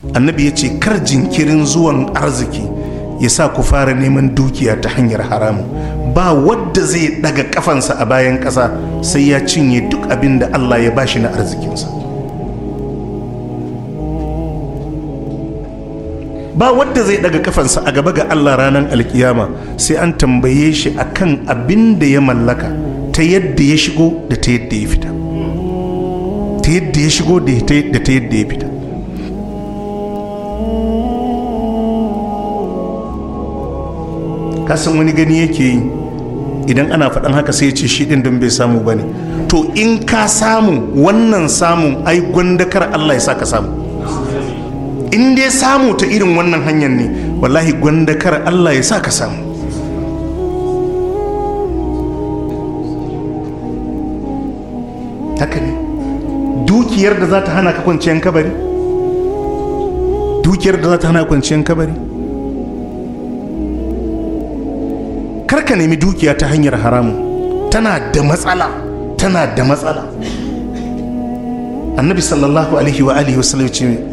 annabi ya ce kar jinkirin zuwan arziki ya sa ku fara neman dukiya ta hanyar haramu ba wadda zai daga kafansa a bayan ƙasa sai ya cinye duk abin da allah ya bashi na arzikinsa ba wadda zai daga kafansa a gaba ga allah ranar alkiyama sai an tambaye shi akan abin da ya mallaka ta yadda ya shigo da ta yadda ya fita ta yadda ya shigo da ta yadda ya fita kasan wani gani yake yi idan ana faɗan haka sai ya ce shi ɗin don bai samu ba ne to in ka samu wannan samun ai gwandakar allah ya sa ka samu in dai samu ta irin wannan hanyar ne wallahi gwandakar allah ya sa ka samu haka ne dukiyar da za ta hana ka kwanciyar kabari dukiyar da za ta hana kwanciyar kabari karka nemi dukiya ta hanyar haramun tana da matsala tana da matsala annabi sallallahu alaihi wa alihi wasallam ce